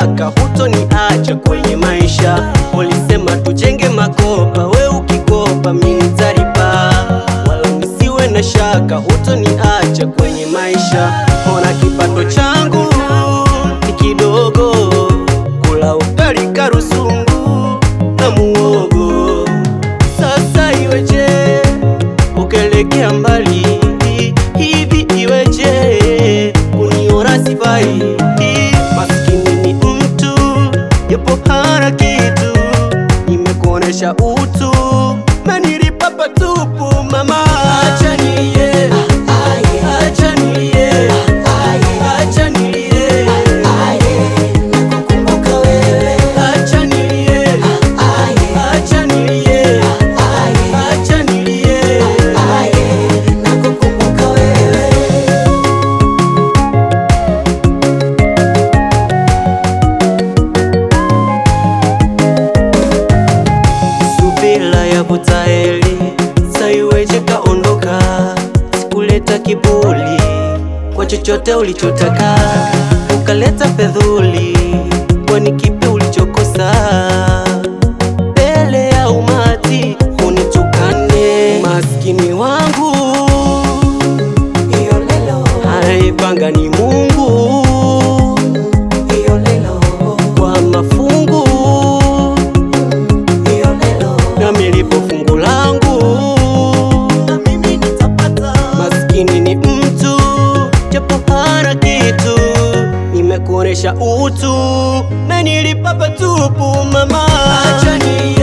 shaka hutoniacha kwenye maisha. Ulisema tujenge makopa, we ukikopa mimi nitalipa, wala nisiwe na shaka hutoniacha kwenye maisha. Ona kipato changu ni kidogo, kula ugali karusungu na muogo. Sasa iweje ukelekea mbali hivi, iweje kuniona sifai? Maskini ni mtu yapo hana kitu, nimekuonesha utu menilipa patupu mama. Acha nilie, acha nilie, acha nilie, Nakukumbuka wewe, acha nilie, acha nilie, acha nilie. nakukumbuka wewe. Subira ya butaeli saiweje kaondoka, sikuleta kibuli kwa chochote ulichotaka, ukaleta fedhuli, kwani kipi ulichokosa? Mbele ya umati unitukane, maskini wangu Iyo lelo, anaipanga ni Mungu iyo lelo, kwa mafungu iyo lelo. na milipo fungu langu na mimi nitapata. Maskini ni mtu japo hana kitu, nimekuonesha utu, menilipa patupu mama. Acha nilie,